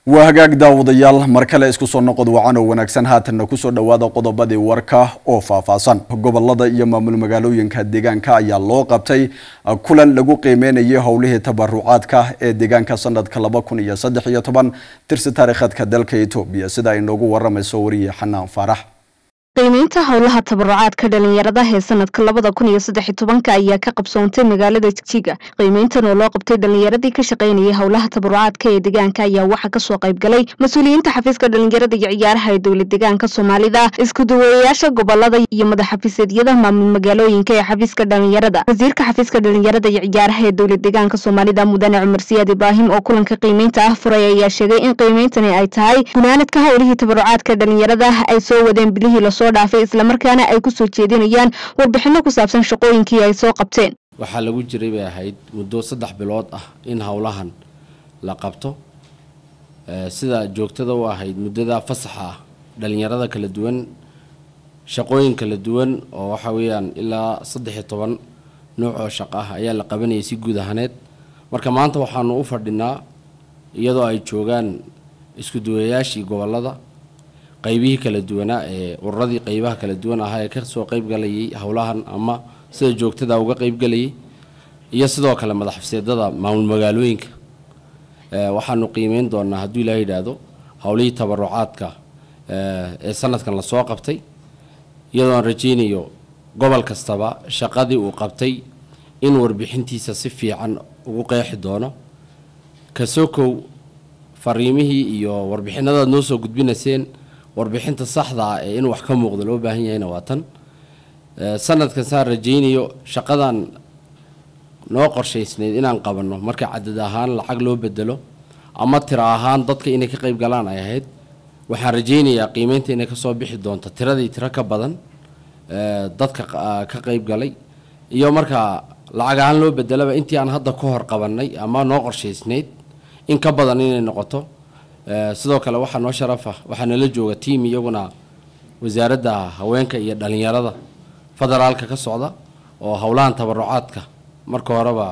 waa hagaag daawadayaal mar kale isku soo noqod wacan oo wanaagsan haatanna kusoo dhowaada qodobadii warka oo faahfaahsan gobolada iyo maamul magaalooyinka deegaanka ayaa loo qabtay kulan lagu qiimeynayay howlihii tabarucaadka ee deegaanka sanadka laba kun iyo saddex iyo toban tirsi taariikheedka dalka etoobiya sida ay noogu waramayso wariye xanaan faarax qiimeynta howlaha tabarucaadka dhalinyarada ee sanadka labada kun iyo saddex tobanka ayaa ka qabsoontay magaalada jigjiga qiimeyntan oo loo qabtay dhalinyaradii ka shaqaynayay howlaha tabarucaadka ee deegaanka ayaa waxaa kasoo qayb galay mas-uuliyiinta xafiiska dhalinyarada iyo ciyaaraha ee dowlad deegaanka soomaalida isku duwayayaasha gobolada iyo madaxxafiiseedyada maamul magaalooyinka ee xafiiska dhalinyarada wasiirka xafiiska dhalinyarada iyo ciyaaraha ee dowlad deegaanka soomaalida mudane cumar siyaad ibraahim oo kulanka qiimeynta ah furay ayaa sheegay in qiimeyntani ay tahay gunaanadka howlihii tabarucaadka dhalinyarada ay soo wadeen bilihii lasoo dhaafay islamarkaana ay ku soo jeedinayaan warbixino ku saabsan shaqooyinkii ay soo qabteen waxaa lagu jiray bay ahayd muddo saddex bilood ah in howlahan la qabto sida joogtada u ahayd muddada fasaxa ah dhalinyarada kala duwan shaqooyin kala duwan oo waxa weeyaan ilaa saddex iyo toban nooc oo shaqo ah ayaa la qabanayay si guud ahaneed marka maanta waxaanu u fadhinaa iyadoo ay joogaan isku duwayaashii gobolada qaybihii kala duwanaa ee ururadii qaybaha kala duwan ahaa ee kasoo qeybgalayay howlahan ama sida joogtada uga qeybgalayay iyo sidoo kale madaxxafiseedada maamul magaalooyinka waxaanu qiimeyn doonaa hadduu ilaa yidhaahdo howlihii tabarucaadka ee sanadkan lasoo qabtay iyadoo aan rajaynayo gobol kastaba shaqadii uu qabtay in warbixintiisa si fiican ugu qeexi doono kasokow fariimihii iyo warbixinadaad noo soo gudbinayseen warbixinta saxda ah ee in wax ka muuqda loo baahan yahayna waa tan sanadkan saan rajaynayo shaqadan noo qorshaysnayd inaan qabanno marka cadad ahaan lacag loo bedelo ama tiro ahaan dadka inay ka qayb galaan ay ahayd waxaan rajaynayaa qiimeynta inay kasoo bixi doonto tiradii tiro ka badan dadka ka qayb galay iyo markaa lacag ahaan loo bedelaba intii aan hadda ka hor qabannay ama noo qorshaysnayd in ka badan inay noqoto sidoo kale waxaa noo sharafa waxaa nala jooga tiam iyaguna wasaaradda haweenka iyo dhalinyarada federaalka ka socda oo howlahan tabarucaadka marka horeba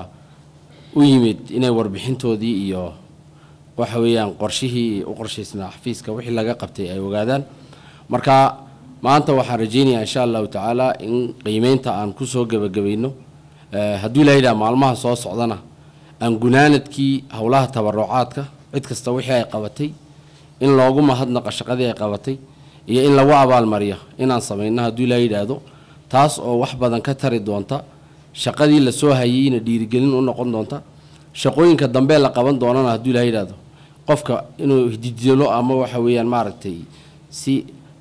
u yimid inay warbixintoodii iyo waxa weeyaan qorshihii u qorshaysnaa xafiiska wixii laga qabtay ay ogaadaan marka maanta waxaan rajaynayaa insha allahu tacaala in qiimeynta aan kusoo gebagabayno hadduu ilaa yidhaha maalmaha soo socdana aan gunaanadkii howlaha tabarucaadka cid kasta wixii ay qabatay in loogu mahadnaqa shaqadii ay qabatay iyo in lagu abaalmariyo inaan samayno hadduu ilaa yidhaahdo taas oo wax badan ka tari doonta shaqadii lasoo hayeyna dhiirigelin u noqon doonta shaqooyinka dambe la qaban doonana hadduu ilaa yidhaahdo qofka inuu hididilo ama waxa weeyaan maaragtay si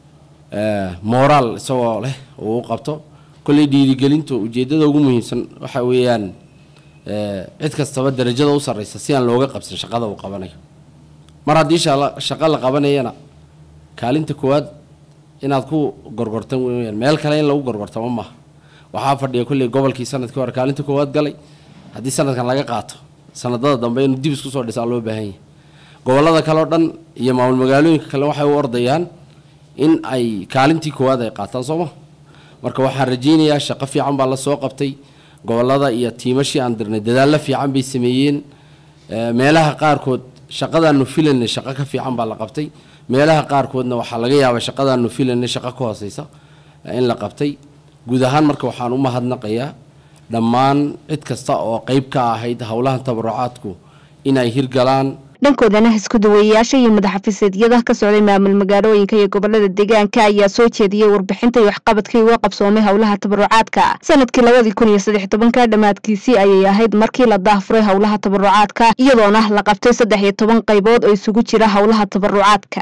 moraal isagoo leh uu u qabto kolley dhiirigelinta ujeeddada ugu muhiimsan waxa weeyaan cid kastaba darajada u sarreysa si aan looga qabsan shaqada uu qabanayo mar haddii shaqo la qabanayana kaalinta koowaad inaad ku gorgortan weyaan meel kale in lagu gorgortamo maaha waxaa fadhiya kolley gobolkii sanadkii hore kaalinta koowaad galay haddii sanadkan laga qaato sanadada dambe inuu dib isku soo dhisaa loo baahan yahay gobolada kale oo dhan iyo maamul magaalooyinka kale waxay u ordayaan in ay kaalintii koowaad ay qaataan sooma marka waxaan rajaynayaa shaqo fiican baa la soo qabtay gobolada iyo tiimashii aan dirnay dadaallo fiican bay sameeyeen meelaha qaarkood shaqadaanu filanay shaqo ka fiican baa la qabtay meelaha qaarkoodna waxaa laga yaabaa shaqadaanu filanay shaqo ka hooseysa in la qabtay guud ahaan marka waxaan u mahadnaqayaa dhammaan cid kasta oo qeyb ka ahayd howlahan tabarucaadku inay hirgalaan dhankoodana isku duwayayaasha iyo madaxxafiiseedyada ka socday maamul magaalooyinka iyo gobolada deegaanka ayaa soo jeediyey warbixinta iyo waxqabadkii uga qabsoomay howlaha tabarucaadka sanadkii labadii kun iyo saddex tobanka dhammaadkiisii ayay ahayd markii la daahfuray howlaha tabarucaadka iyadoona la qabtay saddex iyo toban qaybood oo isugu jira howlaha tabarucaadka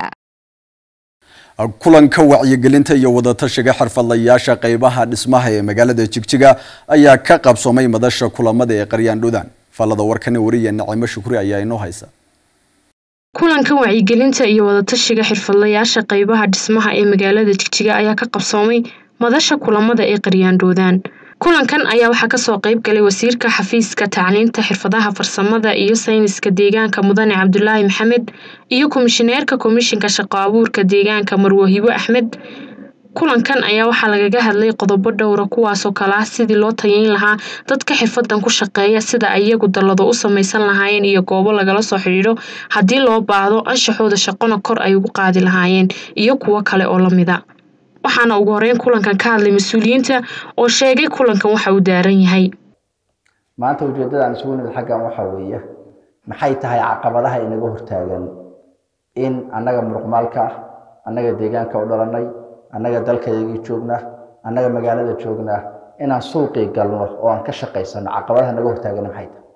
kulanka wacyigelinta iyo wadatashiga xirfadlayaasha qeybaha dhismaha ee magaalada jigjiga ayaa ka qabsoomay madasha kulamada ee qaryaan dhudan falada warkani wariya nacimo shukri ayaa inoo haysa kulankan wacyigelinta iyo wadatashiga xirfadlayaasha qeybaha dhismaha ee magaalada jigjiga ayaa ka qabsoomay madasha kulamada ee qaryaandhoodaan kulankan ayaa waxaa kasoo qeyb galay wasiirka xafiiska tacliinta xirfadaha farsamada iyo sayniska deegaanka mudane cabdulaahi maxamed iyo komishineerka komishinka shaqo abuurka deegaanka marwahibo axmed kulankan ayaa waxaa lagaga hadlay qodobo dhowra kuwaasoo kale ah sidii loo tayeyn lahaa dadka xirfadan ku shaqeeya sida ay iyagu dallado u samaysan lahaayeen iyo goobo lagala soo xidhiidho haddii loo baahdo anshaxooda shaqona kor ay ugu qaadi lahaayeen iyo kuwo kale oo lamida waxaana ugu horeyn kulankan ka hadlay mas-uuliyiinta oo sheegay kulankan waxa uu daaran yahay maanta ujeeddadaan isugu nimid xaggan waxaa weeye maxay tahay caqabadaha inaga hortaagan in annaga muruqmaalka ah annaga deegaanka u dhalanay annaga dalkayagii joognaa annaga magaalada joognaa inaan suuqii galno oo aan ka shaqaysano caqabadaha naga hortaagana maxay tahay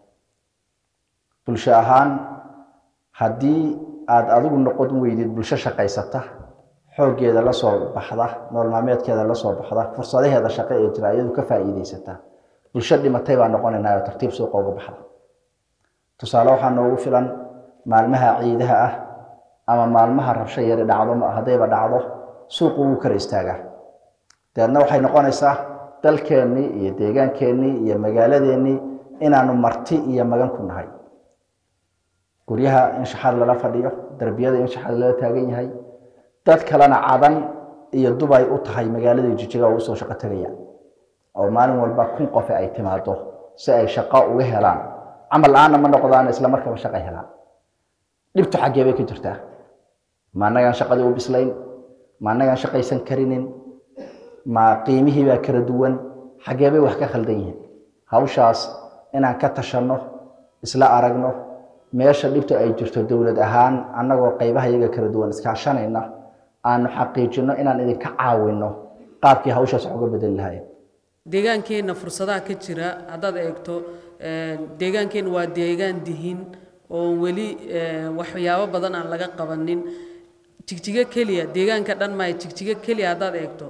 bulsho ahaan haddii aada adigu noqon weydid bulsho shaqaysata xooggeeda la soo baxda nool maalmeedkeeda la soo baxda fursadaheeda shaqo ee jira iyadu ka faa'iidaysata bulsho dhimatay baa noqonaynaa oo tartiib suuqa uga baxda tusaale waxaa noogu filan maalmaha ciidaha ah ama maalmaha rabsho yari dhacdo haddayba dhacdo suuqu wuu kala istaagaa dabeedna waxay noqonaysaa dalkeennii iyo deegaankeenii iyo magaaladeennii inaanu marti iyo magan ku nahay guryaha in shaxaad lala fadhiyo darbiyada in shaxaad lala taagan yahay dad kalena cadan iyo dubay u tahay magaaladii jijiga oo usoo shaqo tegayaan oo maalin walba kun qofe ay timaado si ay shaqo uga helaan camal la-aanna ma noqdaan isla markaba shaqay helaan dhibtu xaggee bay ka jirtaa ma annagaan shaqadii u bislayn ma annagaan shaqaysan karinin ma qiimihii baa kala duwan xaggee bay wax ka khaldan yihiin hawshaas inaan ka tashanno isla aragno meesha dhibtu ay jirto dowlad ahaan annagoo qaybaha iyaga kala duwan iskaashanayna aanu xaqiijino inaan idinka caawino qaabkii hawshaas wax uga bedeli lahayen deegaankeenna fursadaha ka jira haddaad eegto deegaankeenna waa deegaan dihin oo weli waxyaabo badan aan laga qabanin jigjigo keliya deegaanka dhan maayo jigjigo keliya haddaad eegto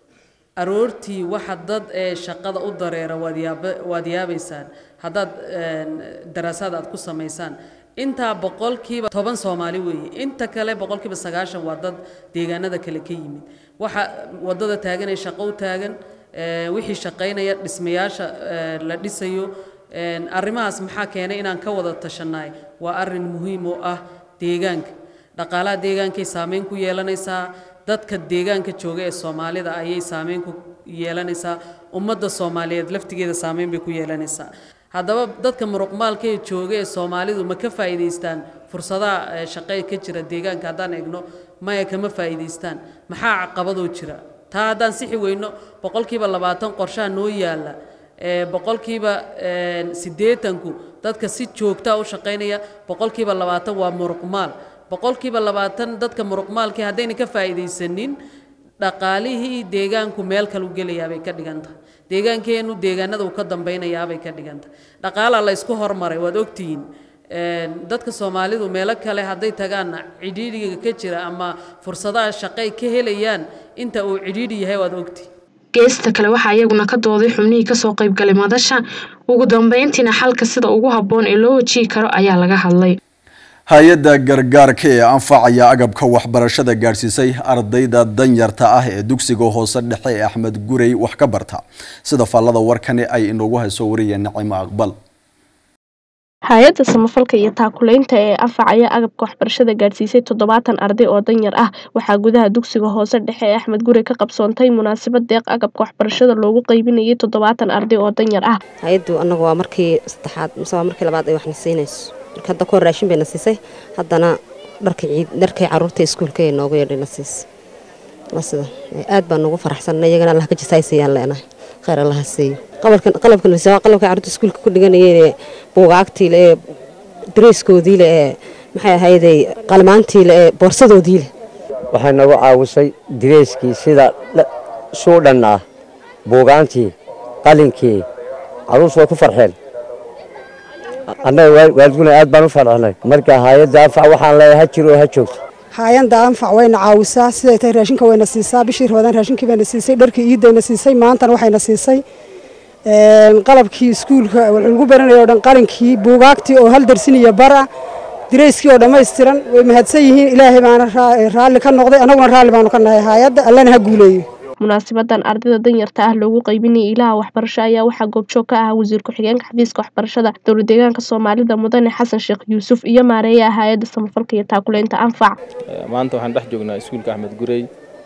aroortii waxa dad ee shaqada u dareera waad yaaba waad yaabaysaan haddaad daraasaad aad ku samaysaan intaa boqolkiiba toban soomaali weeye inta kale boqolkiiba sagaashan waa dad deegaanada kale ka yimid waxa waddada taagan ee shaqo u taagan wixii shaqaynaya dhismayaasha la dhisayo arrimahaas maxaa keenay inaan ka wada tashannaay waa arrin muhiim oo ah deegaanka dhaqaalaha deegaankay saameyn ku yeelanaysaa dadka deegaanka jooga ee soomaalida ayay saameyn ku yeelanaysaa ummadda soomaaliyeed laftigeeda saameyn bay ku yeelanaysaa haddaba dadka muruqmaalka ee jooga ee soomaalidu ma ka faa'iidaystaan fursadaha shaqee ka jira deegaanka haddaan eegno maya kama faa'iidaystaan maxaa caqabadoo jira taa haddaan sixi weyno boqolkiiba labaatan qorshaha noo yaalla boqolkiiba siddeetanku dadka si joogtaa u shaqaynaya boqolkiiba labaatan waa muruqmaal boqolkiiba labaatan dadka muruqmaalkii haddayna ka faa'iidaysanin dhaqaalihii deegaanku meel kalu gelayaabay ka dhigan tahay deegaankeennu deegaanada uu ka dambaynayaabay ka dhigan tahay dhaqaalaa la ysku hormaray waad ogtihiin dadka soomaalidu meelo kale hadday tagaanna cidhiidhiga ka jira ama fursadaha shaqay ka helayaan inta uu cidhiidhi yahay waad ogtihiin geesta kale waxaa iyaguna ka dooday xubnihii kasoo qaybgalay madasha ugu dambeyntiina xalka sida ugu habboon ee loo wajihi karo ayaa laga hadlay hay-adda gargaarka ee anfacaya agabka waxbarashada gaadhsiisay ardayda danyarta ah ee dugsiga hoose dhexe ee axmed gurey wax ka barta sida faallada warkani ay inoogu hayso wariyeen nacimo aqbal hay-adda samafalka iyo taakuleynta ee anfacaya agabka waxbarashada gaadhsiisay toddobaatan arday oo danyar ah waxaa gudaha dugsiga hoose dhexe ee axmed gurey ka qabsoontay munaasabad deeq agabka waxbarashada loogu qaybinayay toddobaatan arday oo danyar ah hay-addu annagu waa markii saddexaad mise waa markii labaad ay waxna siinayso marka hadda kahor raashin bayna siisay haddana dharka ciid dharkay caruurta iskuulka ee noogu yeedhayna siisay waa sida aad baan ugu faraxsanna iyagana allah ka jisaysayaan leenahay khayr allaha siiyo qalabkan qalabkan waa qalabka caruurta iskuulka ku dhiganayeen ee buugaagtiile ee dareyskoodiile ee maxay ahayday qalmaantiile ee boorsadoodiile waxay nagu caawisay direyskii sida suudhan ah buugaantii qalinkii caruurtu way ku farxeen annaga waalidguna aad baan u faraxnay marka hay-adda anfac waxaan leeyahay ha jiro oo ha joogto hay-adda anfac wayna caawisaa siday tahay raashinka wayna siisaa bishii rabadaan raashinkii bayna siisay dharkii iidayna siisay maantana waxayna siisay qalabkii iskuulka lagu baranayo o dhan qalinkii buugaagtii oo hal darsin iyo bara direyskii oo dhammaystiran way mahadsan yihiin ilaahay baana raalli ka noqday annaguna raalli baanu ka nahay hay-adda allana ha guuleeyo munaasabadan ardayda danyarta ah loogu qaybinayay ilaha waxbarasho ayaa waxaa goobjoog ka ah wasiir ku-xigeenka xafiiska waxbarashada dowlad deegaanka soomaalida mudane xasan sheekh yuusuf iyo maareeyaha hay-adda samafalka iyo taakuleynta anfac maanta waxaan dhex joognaa iskuulka axmed gurey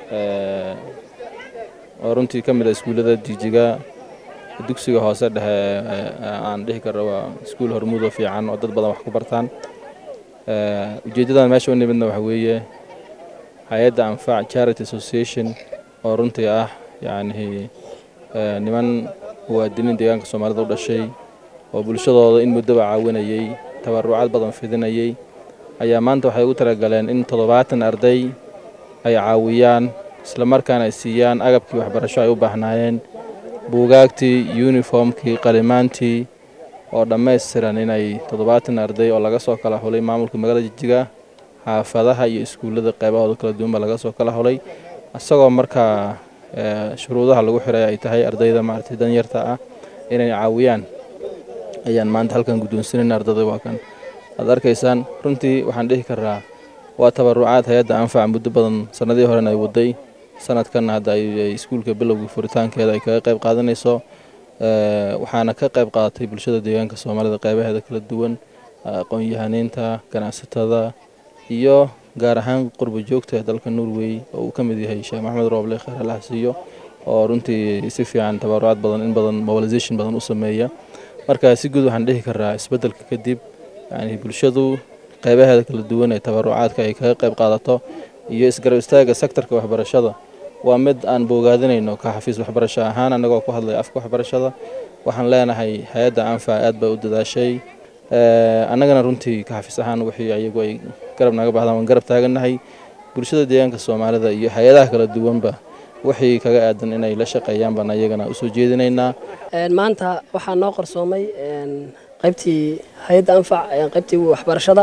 oo runtii ka mid ah iskuullada jijiga dugsiga hoose dhexe aan dhihi karno waa iskuul hormuud oo fiican oo dad badan wax ku bartaan ujeeddadan meesha u nimidna waxa weeye hay-adda anfac charity association oo runtii ah yacni niman muwaadiniin deegaanka soomaalida u dhashay oo bulshadooda in muddaba caawinayey tabarucaad badan fidinayey ayaa maanta waxay ugu talagaleen in toddobaatan arday ay caawiyaan isla markaana ay siiyaan agabkii waxbarasho ay u baahnaayeen buugaagtii yuniformkii qalimaantii oo dhammaystiran inay toddobaatan arday oo laga soo kala hulay maamulka magaalada jijiga xaafadaha iyo iskuullada qeybahooda kala duwanba laga soo kala hulay isagoo markaa shuruudaha lagu xiray ay tahay ardayda maaragtay danyarta ah inay caawiyaan ayaan maanta halkan guddoonsanayna ardada waa kan aad arkaysaan runtii waxaan dhihi karaa waa tabarucaad hay-adda anfac muddo badan sannadihii horena ay waday sanadkanna hadda ay iskuulka bilowga furitaankeeda ay kaga qayb qaadanayso waxaana ka qayb qaadatay bulshada deegaanka soomaalida qeybaheeda kala duwan aqoon-yahaniinta ganacsatada iyo gaar ahaan qurba joogta ee dalka norway oo uu ka mid yahay sheekh maxamed rooble kheer allaha siiyo oo runtii si fiican tabarucaad badan in badan mobilization badan u sameeya marka si guud waxaan dhihi karaa isbeddelka kadib yani bulshadu qeybaheeda kala duwan ee tabarucaadka ay kaga qayb qaadato iyo isgarab istaagga sektorka waxbarashada waa mid aan boogaadinayno ka xafiis waxbarasho ahaan annagoo ku hadlaya afka waxbarashada waxaan leenahay hay-adda anfa aad bay u dadaashay annagana runtii ka xafiis ahaan wixii ayagu ay garab naga bahdaan waan garab taagannahay bulshada deegaanka soomaalida iyo hay-adaha kala duwanba wixii kaga aadan inay la shaqeeyaan baan ayagana usoo jeedinaynaa maanta waxaa noo qarsoomay qaybtii hay-adda anfac qaybtii waxbarashada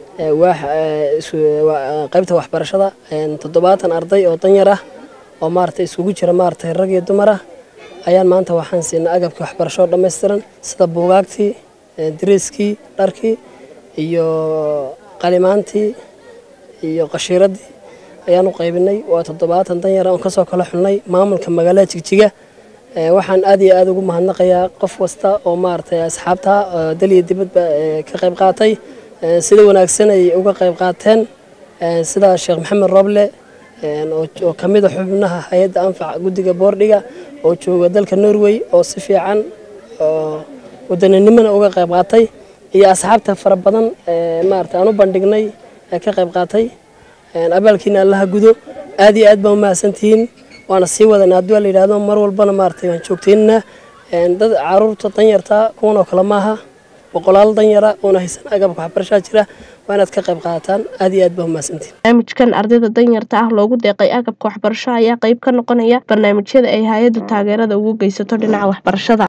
qaybta waxbarashada toddobaatan arday oo danyar ah oo maaragtay iskugu jira maaragtay rag iyo dumar ah ayaan maanta waxaan siinay agabkii waxbarasho dhammaystiran sida buugaagtii dariiskii dharkii iyo qalimaantii iyo qashiiradii ayaan u qaybinay waa toddobaatan danyar oon kasoo kala xulnay maamulka magaalada jigjiga waxaan aad iyo aad ugu mahadnaqayaa qof kasta oo maaragtay asxaabta dal iyo dibadba ka qayb qaatay sida wanaagsan ay uga qayb qaateen sida sheekh maxamed roble oo ka mid a xubnaha hay-adda anfac guddiga boordhiga oo jooga dalka norway oo si fiican oo wadaninimona uga qayb qaatay iyo asxaabta fara badan maarata aan u bandhignay ee ka qayb qaatay abaalkiina allaha gudo aad iyo aad baa umahadsantihiin waana sii wadan haddii waa la yidhahdo mar walbana maaragtay waan joogtaynana dad caruurta danyarta kuwan oo kale maaha boqolaal danyara oona haysan agabka waxbarashaa jira waa inaad ka qayb qaadataan aad iyo aad baa umahadsantihiin barnaamijkan ardayda danyarta ah loogu deeqay agabka waxbarasho ayaa qayb ka noqonaya barnaamijyada ay hay-addu taageerada ugu geysato dhinaca waxbarashada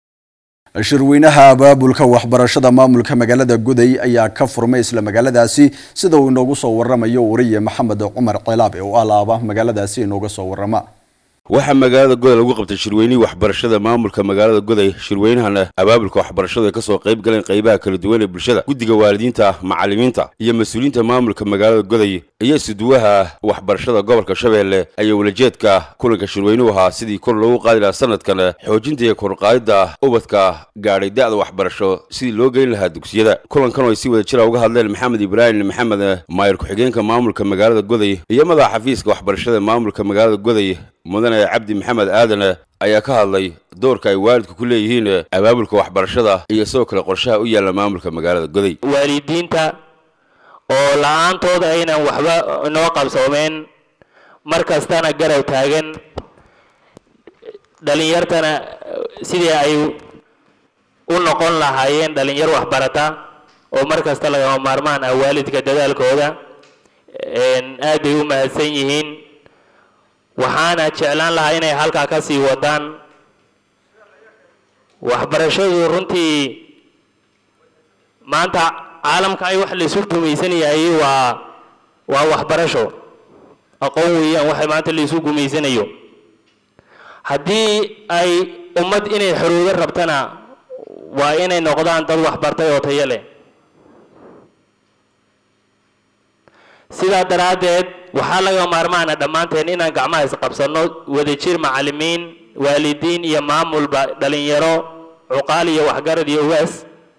shirweynaha abaabulka waxbarashada maamulka magaalada guday ayaa ka furmay isla magaaladaasi sida uu inoogu soo waramayo wariye maxamed cumar cilaab ee u alaaba magaaladaasi inooga soo warama waxaa magaalada goday lagu qabtay shirweynihii waxbarashada maamulka magaalada goday shirweynahana abaabulka waxbarashadu ay kasoo qayb galeen qaybaha kala duwan ee bulshada guddiga waalidiinta macallimiinta iyo mas-uuliyiinta maamulka magaalada goday iyo isuduwaha waxbarashada gobolka shabeelle ayaa walajeedka kulanka shirweynuhu ahaa sidii kor loogu qaadi lahaa sanadkan xoojinta iyo korqaadida ubadka gaadhay da-da waxbarasho sidii loo geyn lahaa dugsiyada kulankan oo ay si wada jira uga hadleen maxamed ibraahim maxamed maayir ku-xigeenka maamulka magaalada goday iyo madaxa xafiiska waxbarashada maamulka magaalada goday mudane cabdi maxamed aadan ayaa ka hadlay doorka ay waalidku ku leeyihiin abaabulka waxbarashada iyo sidoo kale qorshaha u yaalla maamulka magaalada goday waalidiinta oo la-aantooda aynan waxba inoo qabsoomeen mar kastana garab taagan dhalinyartana sidii ay u noqon lahaayeen dhalinyar waxbarata oo mar kasta lagama maarmaan ah waalidka dadaalkooda aad bay u mahadsan yihiin waxaana jeclaan lahaa inay halkaa ka sii wadaan waxbarashadu runtii maanta caalamka ay wax laysu gumaysan yahay waa waa waxbarasho aqoon weeyaan waxa maanta laysu gumaysanayo haddii ay ummad inay xoroodo rabtana waa inay noqdaan dad waxbartay oo tayo leh sidaa daraaddeed waxaa laga maarmaana dhammaanteen inaan gacmaha isqabsanno wadajir macallimiin waalidiin iyo maamulba dhalinyaro cuqaal iyo waxgarad iyo ugaas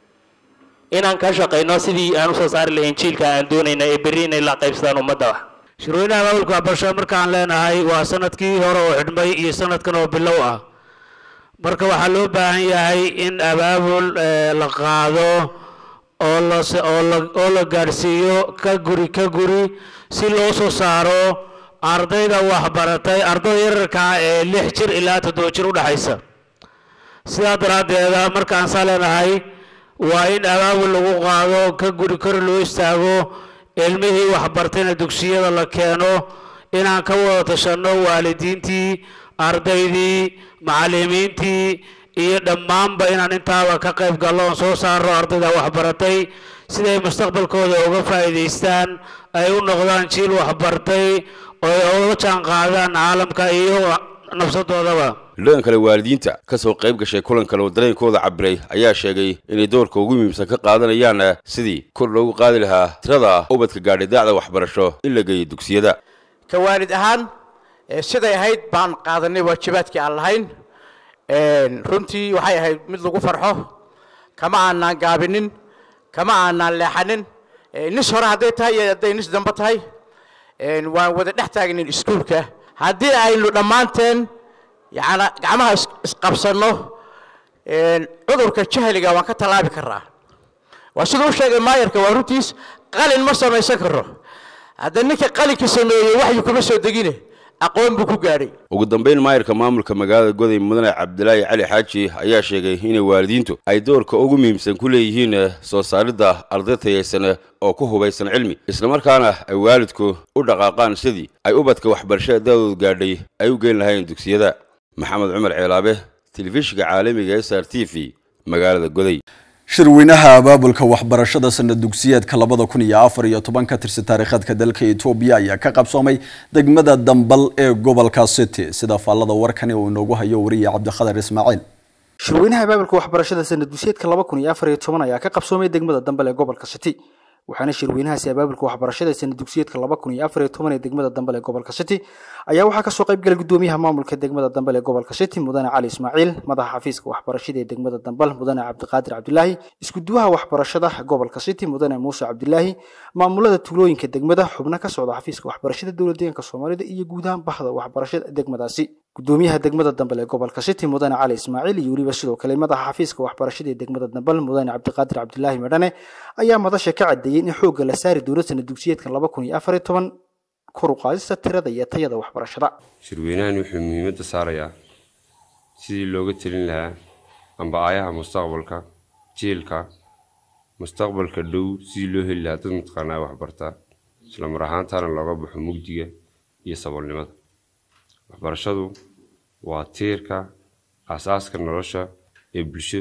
inaan ka shaqayno sidii aan usoo saari lahayn jiilka aan doonayna ee berri inay la qaybsadaan ummadda shirweynaha maamulka waxbarashada markaan leenahay waa sanadkii hore oo xidhmay iyo sanadkan oo bilow ah marka waxaa loo baahan yahay in abaabul la qaado oo la oo la gaadhsiiyo ka guri ka guri si loo soo saaro ardayda waxbaratay ardayda yararka ah ee lix jir ilaa toddoba jir u dhexaysa sidaa daraaddeeda markaan saa leenahay waa in abaabul lagu qaado ka guri kor loo istaago ilmihii waxbartayna dugsiyada la keeno inaan ka wada tashanno waalidiintii ardaydii macallimiintii iyo dhammaanba inaan intaaba ka qayb gallo oon soo saarno ardayda waxbaratay siday mustaqbalkooda uga faa'iidaystaan ay u noqdaan jiil waxbartay oo ay uga jaan qaadaan caalamka iyo nafsadoodaba dhan kale waalidiinta ka soo qayb gashay kulan kale oo dareenkooda cabiray ayaa sheegay inay doorka ugu muhiimsan ka qaadanayaan sidii kor loogu qaadi lahaa tirada ubadka gaadhay daacda waxbarasho in la geeyo dugsiyada ka waalid ahaan siday ahayd baan qaadanay waajibaadkii aan lahayn runtii waxay ahayd mid lagu farxo kama aanaan gaabinin kama aanaan leexanin nis hore hadday tahay iyo hadday nis dambe tahay waan wada dhex taagnin iskuulka haddii aynu dhammaanteen yana gacmaha isqabsanno cudurka jahliga waan ka tallaabi karnaa waa siduu u sheegay maayarka waa runtiis qalin ma samaysan karo hadda ninka qalinka sameeyey waxyu kuma soo degine aqoon buu ku gaadhay ugu dambeyn maayarka maamulka magaalada goday mudane cabdilaahi cali xaaji ayaa sheegay inay waalidiintu ay doorka ugu muhiimsan ku leeyihiin soo saaridda arday tayaysan oo ku hubaysan cilmi islamarkaana ay waalidku u dhaqaaqaan sidii ay ubadka waxbarashada daadoodu gaadhay ay u geyn lahayn dugsiyada maxamed cumar ceelaabe telefishinka caalamiga s r t v magaalada goday shirweynaha abaabulka waxbarashada sanad dugsiyeedka labada kun iyo afar iyo toban ka tirsan taariikhadka dalka etoobiya ayaa ka qabsoomay degmada dambal ee gobolka city sida faallada warkani uu inoogu hayo wariye cabdikhadar ismaaciil shirweynaha abaabulka waxbarashada sanad dugsiyeedka laba kun iyo afar iyo toban ayaa ka qabsoomay degmada dambal ee gobolka city waxaana shirweynahaasi abaabulka waxbarashada sanad dugsiyeedka laba kun iyo afar iyo toban ee degmada dambal ee gobolka city ayaa waxaa kasoo qayb galay gudoomiyaha maamulka degmada dambal ee gobolka city mudane cali ismaaciil madaxa xafiiska waxbarashada ee degmada dambal mudane cabdiqaadir cabdilaahi iskuduwaha waxbarashada gobolka city mudane muuse cabdilaahi maamulada tuulooyinka degmada xubno ka socda xafiiska waxbarashada dowlad deegaanka soomaalida iyo guud ahaan bahda waxbarashada degmadaasi gudoomiyaha degmada dambal ee gobolka city mudane cali ismaaciil iyo weliba sidoo kale madaxa xafiiska waxbarashada ee degmada dambal mudane cabdiqaadir cabdilaahi medhane ayaa madasha ka cadeeyey in xoogga la saari doono sanad dugsiyeedkan laba kun iyo afar iyo toban kor u qaadista tirada iyo tayada waxbarashada shirweynahan wuxuu muhiimadda saarayaa sidii looga telin lahaa amba aayaha mustaqbalka jiilka mustaqbalka dhow sidii loo heli lahaa dad mataqaanaa waxbartaa isla mar ahaantaana looga baxo mugdiga iyo saboolnimada waxbarashadu waa tiirka aasaaska nolosha ee bulsho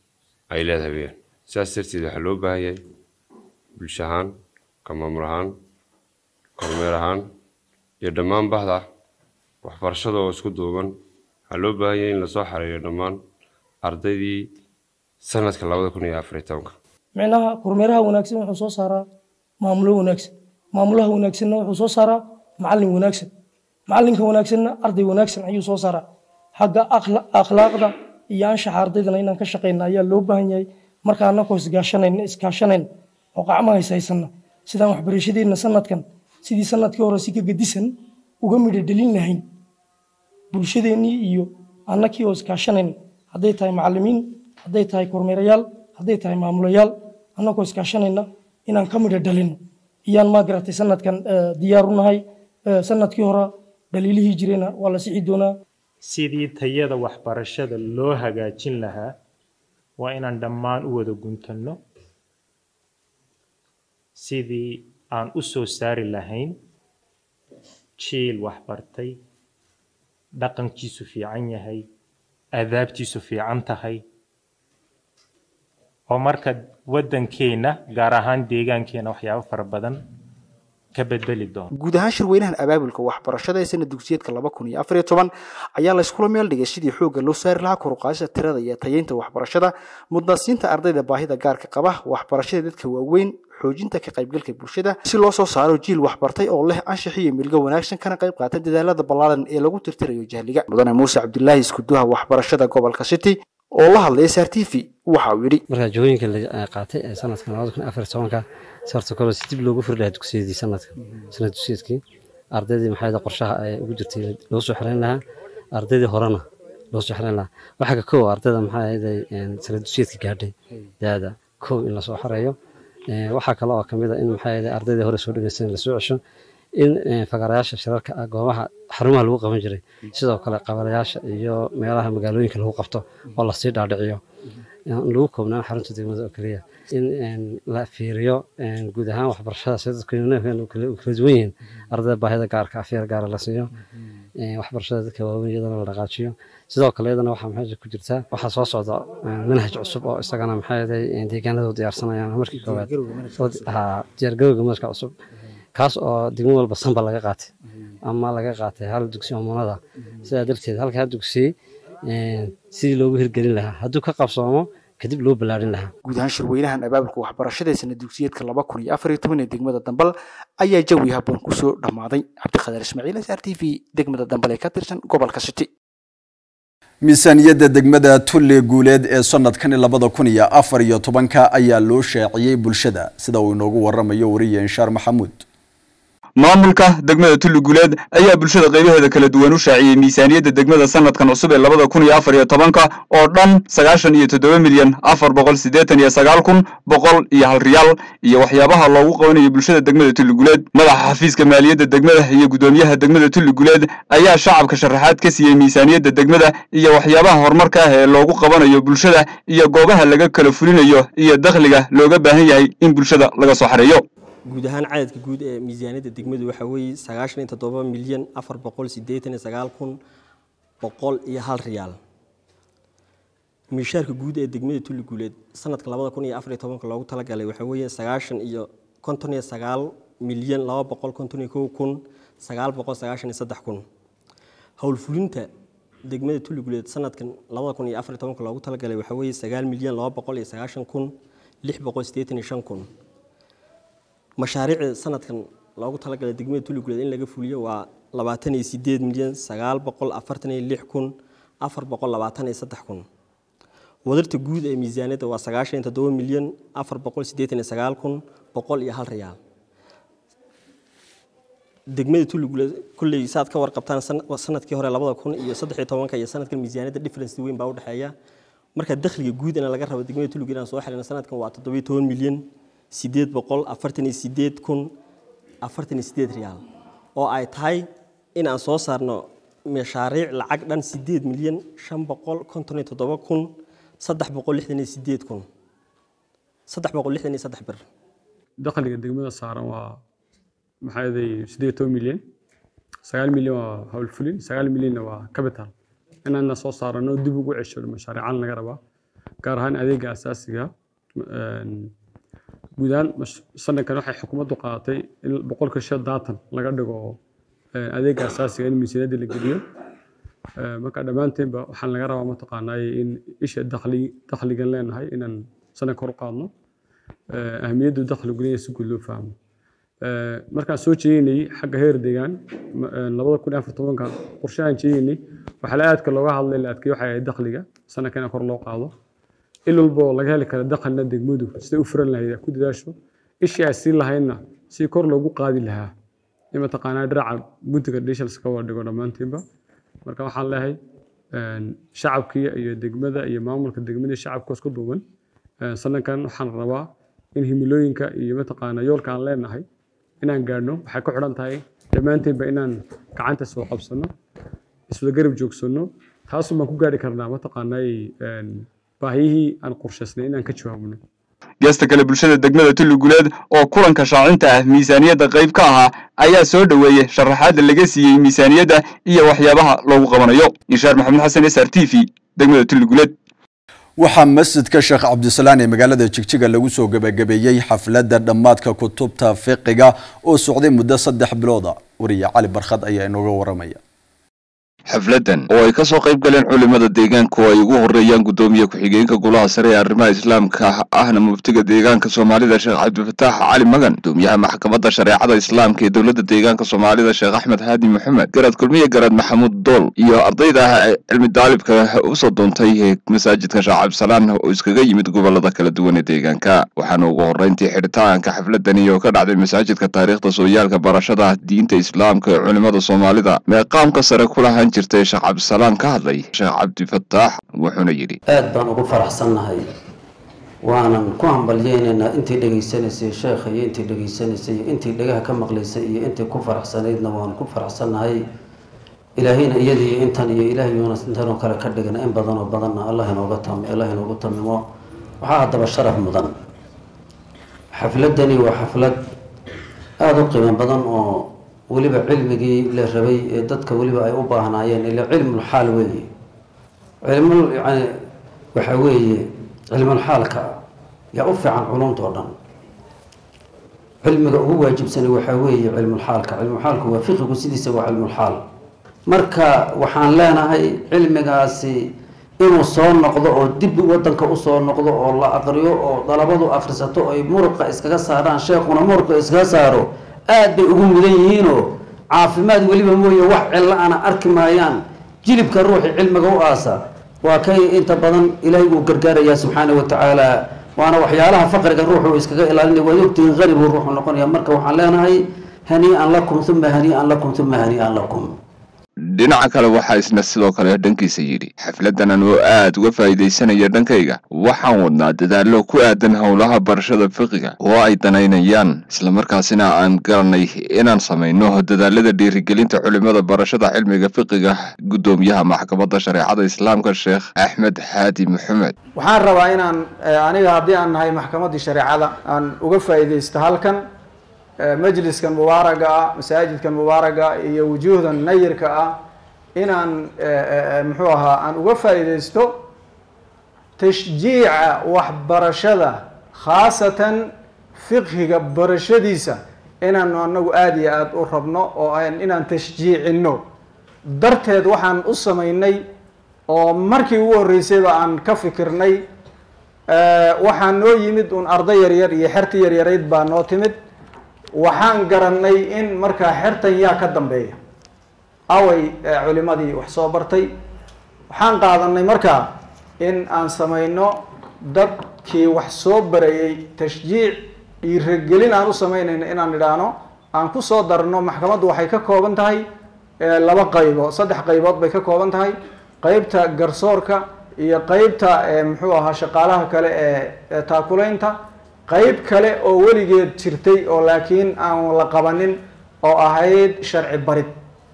ay leedahay weyaan sidaas darteed waxaa loo baahan yahay bulsho ahaan ka maamul ahaan kormeer ahaan iyo dhammaan bahda waxbarashada oo isku duuban waxaa loo baahan yahay in lasoo xareeyo dhammaan ardaydii sanadka labada kun iyo afar iyo tobanka micnaha kormeeraha wanaagsan wuxuu soo saaraa maamulo wanaagsan maamulaha wanaagsanna wuxuu soo saaraa macallin wanaagsan macallinka wanaagsanna arday wanaagsan ayuu soo saaraa xagga akhlaaqda iyo anshaxa ardaydana inaan ka shaqayna ayaa loo baahan yahay marka annagoo isgaashanayna iskaashanayna oo qacmaha ishaysanna sidaan waxbarashadeenna sanadkan sidii sanadkii hore si ka gedisan uga midho dhelin lahayn bulshadeennii iyo annakii oo iskaashanayn hadday tahay macallimiin hadday tahay kormeerayaal hadday tahay maamulayaal annagoo iskaashanayna inaan ka midho dhalino iyaan maa garatay sanadkan diyaar u nahay sanadkii hore dhaliilihii jirena waa la sixi doonaa sidii tayada waxbarashada loo hagaajin lahaa waa inaan dhammaan u wada guntanno sidii aan u soo saari lahayn jiil waxbartay dhaqankiisu fiican yahay adaabtiisu fiican tahay oo marka waddankeenna gaar ahaan deegaankeenna waxyaabo fara badan ka bedbeli doono guud ahaan shirweynahan abaabulka waxbarashada ee sanad dugsiyeedka laba kun iyo afar iyo toban ayaa layskula meel dhigay sidii xoogga loo saari lahaa koruqaadista tirada iyo tayeynta waxbarashada mudnaansiinta ardayda baahida gaarka qaba waxbarashada dadka waaweyn xoojinta ka qaybgalka bulshada si loo soo saaro jiil waxbartay oo leh anshax iyo milgo wanaagsan kana qayb qaata dadaalada ballaaran ee lagu tirtirayo jahliga mudane muuse cabdilaahi iskuduha waxbarashada gobolka city oo la hadlay s r t v waxa uu yidhi marka jawooyinka la qaatay sanadkan labada kun afar tobanka sarta kale si dib loogu firdhaha dugsiyadii sanadka sanad dugsiyeedkii ardaydii maxay qorshaha ay ugu jirtay loo soo xiran lahaa ardaydii horena loo soo xiran lahaa waxaa ka kow ardayda maxay ahayd sala dusheedka gaadhay daada kow in lasoo xareeyo waxaa kale oo kamid a in maxay ahayd ardaydii hore soo dhegeysan lasoo cesho in fagarayaasha shirarka ah goobaha xarumaha lagu qaban jiray sidoo kale qabalayaasha iyo meelaha magaalooyinka lagu qabto oo lasii dhaadhiciyo lagu koobnaan xarunta degmada oo keliya in la fiiriyo guud ahaan waxbarashada sida dadku kala duwan yihiin ardayda baahida gaarka afyar gaara la siiyo waxbarashada dadka waaweyn iyadana la dhaqaajiyo sidoo kale iyadana waxaa maxay ku jirtaa waxaa soo socda manhaj cusub oo isagana maxay deegaanada u diyaarsanayaan markii koowaad diyaargarowga manhajka cusub kaas oo degmo walba sanba laga qaatay ama laga qaatay hal dugsi omonada sidaa darteed halkaa dugsi sidii loogu hirgelin lahaa hadduu ka qabsoomo kadib loo ballaarin lahaa guud ahaan shirweynahan abaabulka waxbarashada sana dugsiyeedka laba kun iyo afar iyo toban ee degmada dambal ayaa jawi habboon kusoo dhammaaday cabdiqadar ismaaciil s r t v degmada dambal ee ka tirsan gobolka city miisaaniyadda degmada tulle guuleed ee sanadkani labada kun iyo afar iyo tobanka ayaa loo shaaciyey bulshada sida uu inoogu waramayo wariye inshaar maxamuud maamulka degmada tulli guuleed ayaa bulshada qaybaheeda kala duwan u shaaciyey miisaaniyadda degmada sanadkan cusub ee labada kun iyo afar iyo tobanka oo dhan sagaashan iyo toddoba milyan afar boqol siddeetan iyo sagaal kun boqol iyo hal riyaal iyo waxyaabaha loogu qabanayo bulshada degmada tulli guuleed madaxa xafiiska maaliyadda degmada iyo guddoomiyaha degmada tulli guuleed ayaa shacabka sharaxaad ka siiyey miisaaniyadda degmada iyo waxyaabaha horumarka ah ee loogu qabanayo bulshada iyo goobaha laga kala fulinayo iyo dakhliga looga baahan yahay in bulshada laga soo xareeyo guud ahaan cadadka guud ee miisaaniyadda degmadu waxaa weeye sagaashan iyo toddoba milyan afar boqol siddeetan iyo sagaal kun boqol iyo hal riyaal miishaarka guud ee degmada tulli guuleed sanadka labada kun iyo afar iyo tobanka loogu talagalay waxaa weeye sagaashan iyo konton iyo sagaal milyan laba boqol konton iyo kow kun sagaal boqol sagaashan iyo saddex kun howlfulinta degmada tulli guuleed sanadkan labada kun iyo afar iyo tobanka loogu talagalay waxaa weeye sagaal milyan laba boqol iyo sagaashan kun lix boqol siddeetan iyo shan kun mashaariicda sanadkan loogu talagalay degmada tulli guuleed in laga fuliyo waa labaatan iyo sideed milyan sagaal boqol afartan iyo lix kun afar boqol labaatan iyo saddex kun wadarta guud ee miisaaniyadda waa sagaashan iyo toddoba milyan afar boqol siddeetan iyo sagaal kun boqol iyo hal riyaal degmada tulli guuleed kulley saad ka warqabtaan sanadkii hore labada kun iyo saddex iyo tobanka iyo sanadkan miisaaniyadda difference weyn baa u dhexeeya marka dakhliga guud in laga rabo degmada tulli guuleed aan soo xirina sanadkan waa toddoba iyo toban milyan sideed boqol afartan iyo sideed kun afartan iyo sideed riyaal oo ay tahay in aan soo saarno mashaariic lacag dhan sideed milyan shan boqol konton iyo toddoba kun saddex boqol lixdan iyo sideed kun saddex boqol lixdan iyo saddex bir dakhliga degmada saaran waa maxaa yeelay sideed iyo toban milyan sagaal milyan waa howlfulin sagaal milyanna waa capital inaana soo saarano dib ugu cesho mashaariican laga rabaa gaar ahaan adeega asaasiga guud ahaan sanadkan waxay xukuumaddu qaadatay in boqolka shan daatan laga dhigo adeega asaasiga in miisaaniyadda la geliyo marka dhammaanteenba waxaan laga rabaa mataqaanaaye in isha dakhli dakhligan leenahay inaan sanad kor u qaadno ahmiyaddu dakhligu leeyahay si guud loo fahmo markaan soo jeedinay xagga heer deegaan labada kun iyo afar tobanka qorshahan jeedinay waxaa la aadka looga hadlay la adkeeyo waxay ahayd dakhliga sanadkan in kor loo qaado il walba oo laga heli kara dakhilna degmadu siday u furan lahayd ku dadaasho ishii ay siin lahaydna si kor loogu qaadi lahaa in mataqaanaa dhinaca guntiga dishals ka wada dhigo dhammaantiinba marka waxaan leeyahay shacabkii iyo degmada iyo maamulka degmada shacabka isku duuban sanadkan waxaan rabaa in himilooyinka iyo mataqaanaa yoolka aan leenahay inaan gaadhno waxay ku xidhan tahay dhammaantiinba inaan gacanta soo qabsano iswada garab joogsanno taasuu baan ku gaadhi karnaa mataqaanaa baahiyihii aan qorshaysnay inaan ka jawaabno geesta kale bulshada degmada tulli guuleed oo kulanka shaacinta ah miisaaniyadda qayb ka ahaa ayaa soo dhoweeyey sharaxaadda laga siiyey miisaaniyadda iyo waxyaabaha loogu qabanayo inshaar maxamed xasan s r t v degmada tulli guuleed waxaa masjidka sheekh cabdisalaan ee magaalada jigjiga lagu soo gebagabeeyey xafladda dhammaadka kutubta fiqiga oo socday muddo saddex bilooda wariye cali barkhad ayaa inooga waramaya xafladan oo ay kasoo qayb galeen culimada deegaanka oo ay ugu horeeyaan gudoomiye ku-xigeenka golaha sare ee arrimaha islaamka ahna muftiga deegaanka soomaalida sheekh cabdifataax cali magan gudoomiyaha maxkamadda shareecada islaamka ee dowladda deegaanka soomaalida sheekh axmed haadi maxamed garaad kulmiye garaad maxamuud dool iyo ardayda cilmi daalibka usoo doontay ee masaajidka sheekh cabdisalaan oo iskaga yimid gobolada kala duwan ee deegaanka waxaana ugu horeyntii xidhitaanka xafladani oo ka dhacday masaajidka taariikhda sooyaalka barashada diinta islaamka ee culimada soomaalida meeqaamka sare ku lahaan jirtay sheekh cabdisalaan ka hadlay sheekh cabdifataax wuxuuna yidhi aad baan ugu faraxsannahay waanan ku hambalyeynaynaa intii dhegaysanaysay sheekha iyo intii dhegaysanaysay iyo intii dhegaha ka maqlaysay iyo intii ku faraxsanaydna waan ku faraxsannahay ilaahayna iyada iyo intan iyo ilaahayuuna intanoo kale ka dhigana in badan oo badanna allah inooga tam allah inoogu tamimo waxaa haddaba sharaf mudan xafladani waa xaflad aada u qiimo badan oo weliba cilmigii la rabay ee dadka weliba ay u baahnaayeen ila cilmul xaal weeye cilmul yani waxa weeye cilmul xaalka yaa u fiican culumta oo dhan cilmiga ugu waajibsani waxaa weeye cilmul xaalka cilmul xaalku waa fiqigu sidiisa waa cilmul xaal marka waxaan leenahay cilmigaasi inuu soo noqdo oo dib wadanka usoo noqdo oo la aqriyo oo dalabadu akhrisato ay muruqa iskaga saaraan sheekuna muruqa iskaga saaro aad bay ugu mudan yihiinoo caafimaad weliba mooye wax cillo ana arki maayaan jilibka ruuxii cilmiga u aasa waa kay inta badan ilaahay uu gargaarayaa subxaana wa tacaala waana waxyaalaha faqriga ruuxu iskaga ilaalinaya waad ogtihiin qani buu ruuxu noqonaya marka waxaan leenahay hanii-an lakum uma hanii-an lakum uma hanii-an lakum dhinaca kale waxaa isna sidoo kale dhankiisa yidhi xafladanan oo aad uga faa'iidaysanaya dhankayga waxaan wadnaa dadaallo ku aadan howlaha barashada fiqiga oo ay danaynayaan islamarkaasina aan garanay inaan samayno dadaalada dhiirigelinta culimada barashada cilmiga fiqiga guddoomiyaha maxkamadda shareecada islaamka sheekh axmed xaadi maxamed waxaan rabaa inaan aniga haddii aan nahay maxkamaddii shareecada aan uga faa'iidaysto halkan majliskan mubaaraga ah masaajidkan mubaaraga iyo wujuuhdan nayirka ah inaan muxuu ahaa aan uga faa'iidaysto tashjiica waxbarashada khaasatan fiqhiga barashadiisa inaanu anagu aada iyo aada u rabno oo inaan tashjiicino darteed waxaan u samaynay oo markii ugu horreysayba aan ka fikirnay waxaa noo yimid un arday yaryar iyo xerti yaryarayd baa noo timid waxaan garanay in markaa xertan yaa ka dambeeya away culimadii wax soo bartay waxaan qaadanay markaa in aan samayno dadkii wax soo barayay tashjiic dhiiragelin aan u samaynayno inaan idhaahno aan kusoo darno maxkamaddu waxay ka kooban tahay laba qaybood saddex qaybood bay ka kooban tahay qeybta garsoorka iyo qeybta muxuu ahaa shaqaalaha kale ee taakulaynta qeyb kale oo weligeed jirtay oo laakiin aan la qabanin oo ahayd sharci barid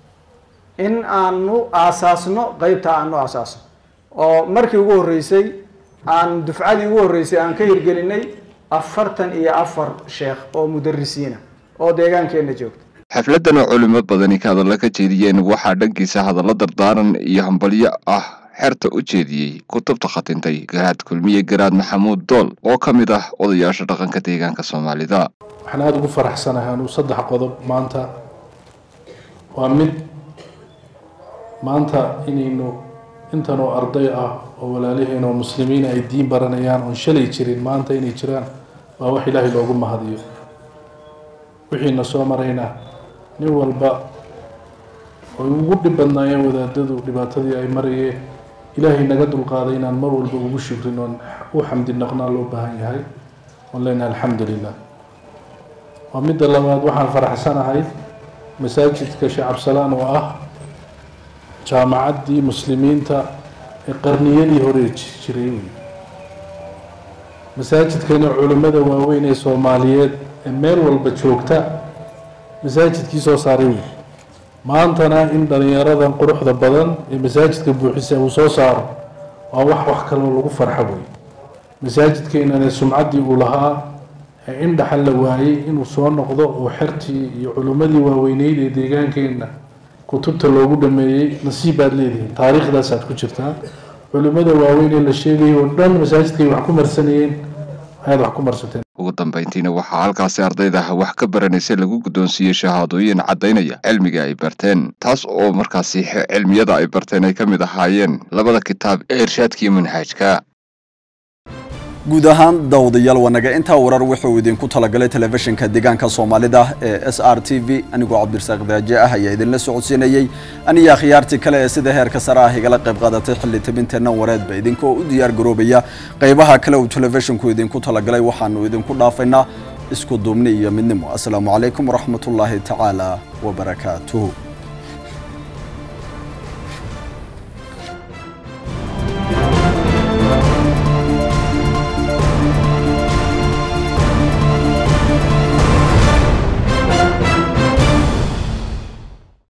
in aanu aasaasno qeybta aanu aasaasno oo markii ugu horreysay aan dufcadii ugu horreysay aan ka hirgelinay afartan iyo afar sheekh oo mudarisiina oo deegaankeenna joogta xafladan oo culimo badani ka hadalla ka jeediyeen waxaa dhankiisa hadallo dardaaran iyo hambalyo ah xerta u jeediyey kutubta khatintay garaad kulmiye garaad maxamuud dool oo ka mid ah odayaasha dhaqanka deegaanka soomaalida waxaan aada ugu faraxsanahay anuu saddex qodob maanta waa mid maanta inaynu intan oo arday ah oo walaalaheen oo muslimiin ay diin baranayaan oon shalay jirin maanta inay jiraan waa wax ilaahay loogu mahadiyo wixiina soo marayna nin walba oy ugu dhib badnaayeen wadaadadu dhibaatadii ay marayeen ilaahay naga dulqaaday inaan mar walba ugu shukrin oon u xamdi naqnaa loo baahan yahay oon leenahay alxamdu lilah waa midda labaad waxaan faraxsanahay masaajidka sheekh cabsalaan oo ah jaamacaddii muslimiinta ee qarniyadii hore jiray masaajidkana culimmada waaweyn ee soomaaliyeed ee meel walba joogta masaajidkii soo saaray wey maantana in dhalinyaradan quruxda badan ee masaajidka buuxisa uu soo saaro waa wax wax kaloo lagu farxo wey masaajidkeenana sumcaddii uu lahaa ee in dhaxal la waayey inuu soo noqdo oo xertii iyo culimmadii waaweyneyd ee deegaankeenna kutubta loogu dhameeyey nasiib baad leedihiin taariikhdaasaad ku jirtaa culimmada waaweyn ee la sheegayay oo dhan masaajidkay wax ku marsanayeen ayaad wax ku marsateen ugu dambayntiina waxaa halkaasi ardayda wax ka baranaysa lagu guddoonsiiyey shahaadooyin caddaynaya cilmiga ay barteen taas oo markaasi cilmiyada ay barteen ay ka mid ahaayeen labada kitaab ee irshaadkiiyo manhaajka guud ahaan daawadayaal wanaga intaa warar wuxuu idinku talagalay telefishinka deegaanka soomaalida ee s r t v anigoo cabdirasaaq daaje ah ayaa idinla socodsiinayey aniyo akhyaartii kale ee sida heerka sare ah igala qayb qaadatay xilli tabinteenna wareedba idinkoo u diyaar garoobaya qaybaha kale uu telefishinku idinku talagalay waxaanu idinku dhaafaynaa isku duubni iyo midnimo asalaamu calaykum waraxmatullaahi tacaala wabarakaatuhu